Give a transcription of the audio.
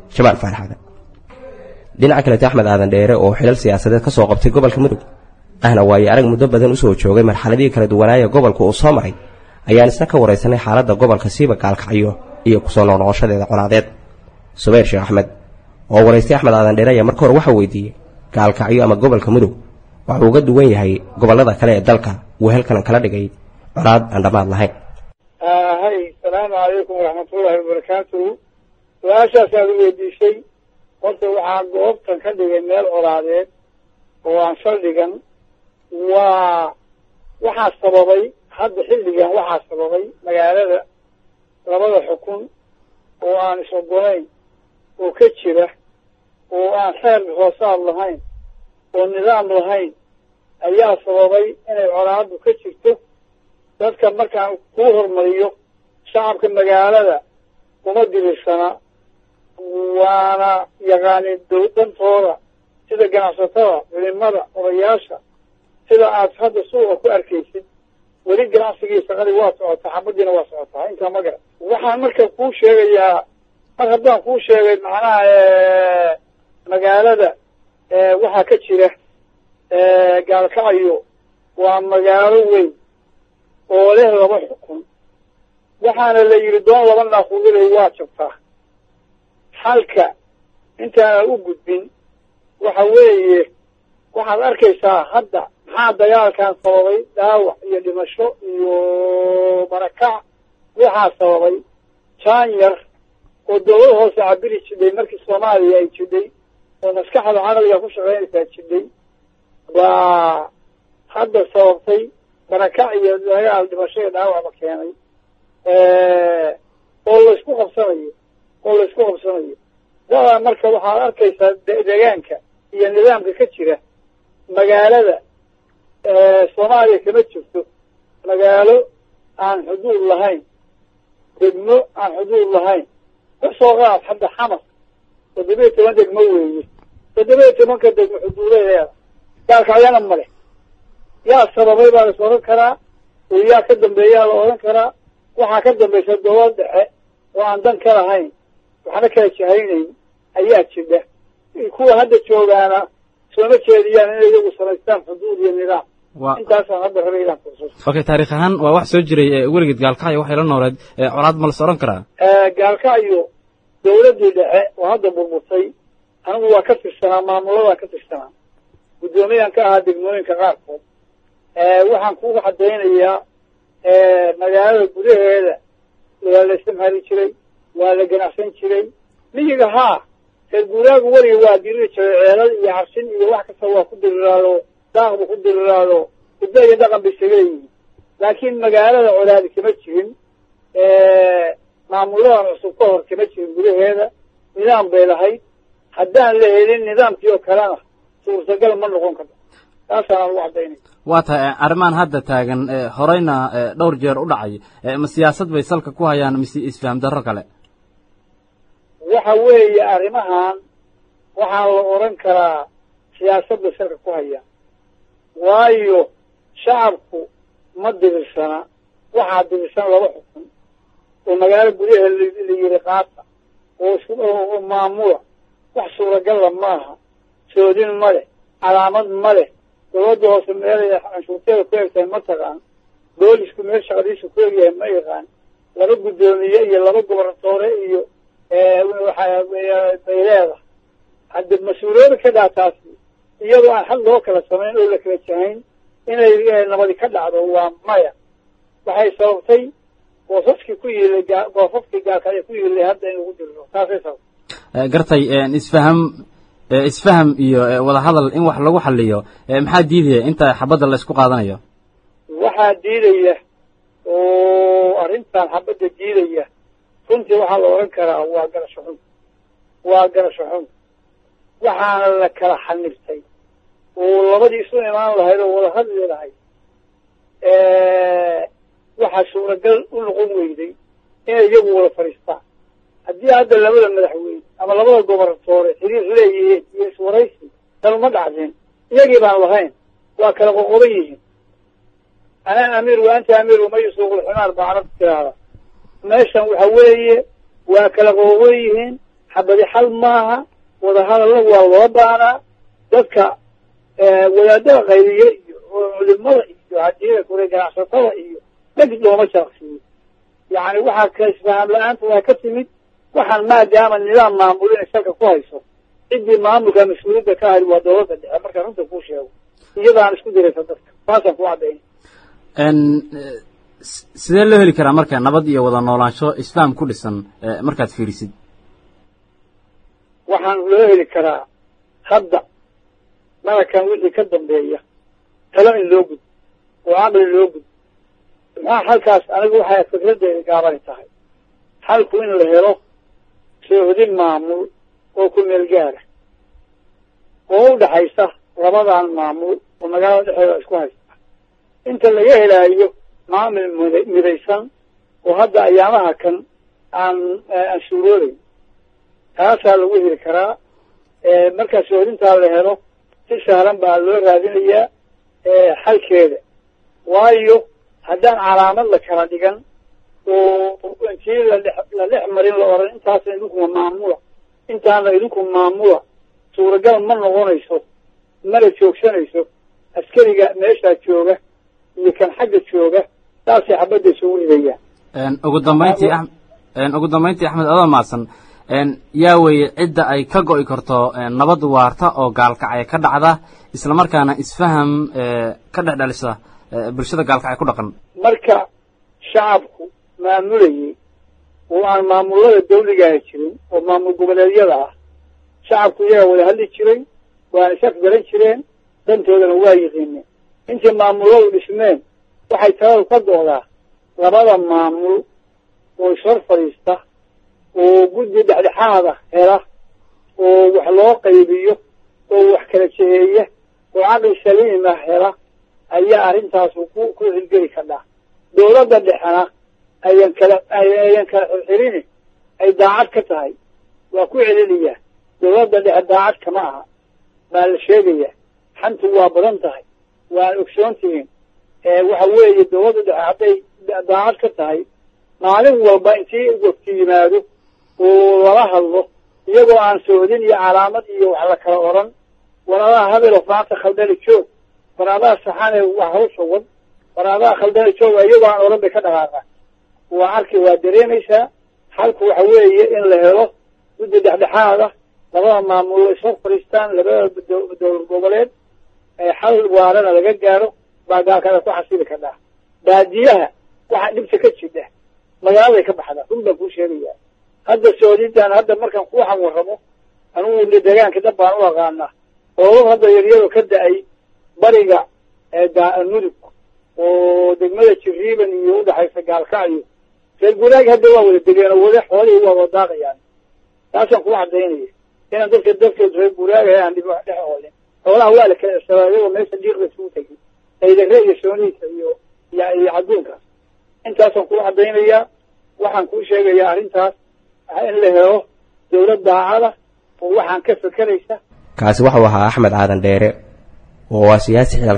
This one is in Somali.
jamaal faaraxaada dhinaca kalete axmed aadan dheere oo xilal siyaasadeed ka soo qabtay gobolka mudug ahna waaye arag muddo badan usoo joogay marxaladihii kala duwanaaya gobolka uu soo maray ayaan isna ka waraysanay xaaladda gobolka siiba gaalkacyo iyo kusoo noqnoqoshadeeda colaadeed subayr sheekh axmed oo waraystay axmed aadan dheere ayaa marka hore waxaa weydiiyey gaalkacyo ama gobolka mudug waxuu uga duwan yahay gobollada kale ee dalka uu halkan kala dhigay colaad aan dhammaad lahayn hay asalaamu calaykum waraxmatullaahi wabarakaatuhu su-aashaas aad u weydiisay horta waxaa goobtan ka dhigay meel colaadeed oo aan saldhigan waa waxaa sababay hadda xilligan waxaa sababay magaalada labada xukun oo aan is-ogolayn oo ka jira oo aan xeer hoosaad lahayn oo nidaam lahayn ayaa sababay inay colaadu ka jirto dadka markaan kuu hormariyo shacabka magaalada kuma dirirsana waana yaqaanin dantooda sida ganacsatada culimada odayaasha sida aad hadda suuqa ku arkaysid weli ganacsigii shaqadii waa socotaa xabadiina waa socotaa intaa ma garan waxaan marka kuu sheegayaa mar haddaan kuu sheegay macnaha magaalada waxaa ka jira gaalkacyo waa magaalo weyn oo leh laba xukun waxaana la yidhi doon laba naaquudilay waa jabtaa xalka intaana u gudbin waxa weeye waxaad arkaysaa hadda maxaa dagaalkan sababay dhaawac iyo dhimasho iyo barakac waxaa sababay jaanyar oo dawlad hoose cabiri jidhay markii soomaaliya ay jidhay oo maskaxda caqliga ku shaqaynaysaa jidhay baa hadda sababtay barakac iyo dagaal dhimasho iyo dhaawacba keenay oo laysku qabsanayo oo laysku qabsanayo dadaa marka waxaad arkaysaa deegaanka iyo nidaamka ka jira magaalada soomaaliya kama jirto magaalo aan xuduud lahayn degmo aan xuduud lahayn kasoo qaad hadda xamar toddoba iyo toban degmo weeye toddoba iyo tobanka degmo xuduudaheeda gaalkacyana male yaa sababay baa lais odhan karaa oo yaa ka dambeeyaa la odhan karaa waxaa ka dambaysa dowlad dhexe oo aan dan ka lahayn waxna kala jahaynayn ayaa jidha kuwa hadda joogaana sooma jeediyaan inay iyagu samaystaan xuduud iyo nidaam intaasaan hadda rabay inaan kursus okay taarikh ahaan waa wax soo jiray weligeed gaalkacyo waxay la nooleed colaad ma las odhan karaa gaalkacyo dawladdii dhexe oo hadda burburtay anigu waa ka tirsanaa maamuladaan ka tirsanaa guddoomiyaan ka ahaa degmooyinka qaarkood waxaan kuga caddaynayaa magaalada gudaheeda waa la istimhaali jiray waa la ganacsan jiray miyiga haa reer guuraagu weliga waa diriri jiray ceelal iyo cabsin iyo wax kasta waa ku diriraado daaqbu ku diriraado hiddo iyo dhaqan bay isaga leeyihiin laakiin magaalada colaadi kama jirin maamuladan cusub ka hor kama jirin gudaheeda nidaam bay lahayd haddaan la helin nidaamkii oo kalena suurtagal ma noqon karto taasaan ugu caddaynay waa tahay arrimahan hadda taagan horeyna dhowr jeer u dhacay ma siyaasad bay salka ku hayaan mise isfaham darro kale waxa weeye arrimahan waxaa la odhan karaa siyaasad bay salka ku hayaan waayo shacabku ma dirirsana waxaa dirirsan laba xukun oo magaalo gudaheeda la yiri qaata oo oo maamula wax suuragalla maaha soodin ma leh calaamad ma leh dawladda hoose meelay canshuurteeda ku egtahay ma taqaan boolisku meel shaqadiisu ku egyahay ma yaqaan laba guddoomiye iyo laba gobornatoore iyo bay leedahay hadda mas-uuliyada ka dhaa taasi iyadoo aan xal loo kala samayn oo la kala jahayn inay nabadi ka dhacdo waa maya waxay sababtay goosaskii ku yiilay goosafkii gaalkaya ku yiilay hadda in lagu diriro taasay sababtay gartay isfaham isfaham iyo wadahadal in wax lagu xaliyo maxaa diidaya inta xabadda la isku qaadanayo waxaa diidaya oo arrintan xabadda diidaya runtii waxaa la odhan karaa waa garasho xun waa garasho xun waxaana la kala xanibtay oo labadii isu imaan lahayd oo wada hadli lahayd waxaa suuragal u noqon weyday inay iyagu wada fadhiistaan haddii hadda labada madaxweyne ama labada gobornatoore xiriir leeyihiin iyo iswaraysi tan uma dhacdeen iyagii baan lahayn waa kala qoqoban yihiin anaa amiir wa anta amiir wama yusuuqulximaar baa carabta tiraahda meeshan waxa weeye waa kala qoqoban yihiin xabadi xal maaha wadahadalla waa loo baanaa dadka wadaadada qaybiye iyo culimada iyo hadii kure ganacsatada iyo dheg looma sharaqsiiyo yacni waxaa ka isfahaam la-aanta waa ka timid waxaan maadaama nidaam maamul inay salka ku hayso ciddii maamulka mas-uuliyadda ka hayd waa dowladda dhexe markaan runta kuu sheego iyadaan isku diraysa dadka taasaan ku caddaynay sidee loo heli karaa marka nabad iyo wada noolaansho isfaham ku dhisan markaad fiirisid waxaan loo heli karaa hadda malakan wixii ka dambeeya talo in loo gud oo caqli loo gud maxaa halkaas anigu waxay fikraddeeda gaabani tahay xalku in la helo soohodin maamul oo ku meel gaara oo u dhaxaysa labadan maamul oo magaalada dhexeeda isku haysta inta laga helaayo maamul mud midaysan oo hadda ayaamaha kan aan aan suuroobayn taasaa lagu heli karaa markaa soohodintaa la helo si sahlan baa loo raadinayaa xalkeeda waayo haddaan calaamad la kala dhigan oo intii ladhe la dhex marin la oran intaasna idinkuma maamula intaana idinku maamula suuragal ma noqonayso mana joogsanayso askariga meeshaa jooga iyo kan xagga jooga saasay xabadda isugu ridayaan ugu dambayntii a ugu dambayntii axmed adoo maadsan yaa weeye cidda ay ka go'i karto nabad waarta oo gaalkacay ka dhacda isla markaana isfaham ka dhex dhalisa bulshada gaalkacay ku dhaqan marka shacabku maamulayay oo aan maamullada dawligaha jirin oo maamul goboleedyada ah shacabku iyagaa wada hadli jiray waana is afgaran jireen dantoodana waa yiqiineen intii maamulladu dhismeen waxay taladu ka go'daa labada maamul oo ishor fadhiista oo guddi dhexdhexaada hela oo wax loo qaybiyo oo wax kala jeheeya oo caqli saliima hela ayaa arrintaasu ku ku xilgeli kadhaa dawladda dhexena ayan kala ayan kala xirxirini ay daacad ka tahay waa ku celinayaa dawladda dhexe daacad kama aha baa la sheegayaa xantu waa badan tahay waan ogsoon tihiin waxa weeye dawladda dhexe hadday daacad ka tahay maalin walba intii wafti yimaado oo lala hadlo iyagoo aan soodin iyo calaamad iyo wax la kala oran waraadaha habelo maanta khaldali joog waraadaha saxane wax hawsha wad waraadaha khaldali joog iyagoo aan oran bay ka dhaqaaqaan waa arki waa dareemaysaa xalku waxa weeye in la helo guddi dhexdhexaada labada maamul isoo fadhiistaan labada dowlad goboleed xal waarana laga gaaro baa gaalkada ku xasili kadhaa baadiyaha waxaa dhibta ka jidha magaaladay ka baxdaa run baan kuu sheegayaa hadda soodidan hadda markaan kuwaxan warramo anugu deegaanka dab baan u aqaanaa oolad hadda yaryado ka da-ay bariga mudug oo degmada jiriiban iyo udhaxaysa gaalkacyo reer guuraag hadda waa wada degeen oo wada xoolihii waa wadaaqayaan taasaan kuu cadaynaya inaan dadka dadkeed reer guuraagaha aan dhib dhex oolin xoolaha waa la kala irsadaa iyagoo meesha dhiiqda isugu tegay aydare iyo sooniisa iyo iyo cadduunkaas intaasaan kuu cadaynayaa waxaan kuu sheegayaa arrintaas in la helo dawlad daacada oo waxaan ka fekeraysa kaasi waxau ahaa axmed aadan dheere oo waa siyaasi xilal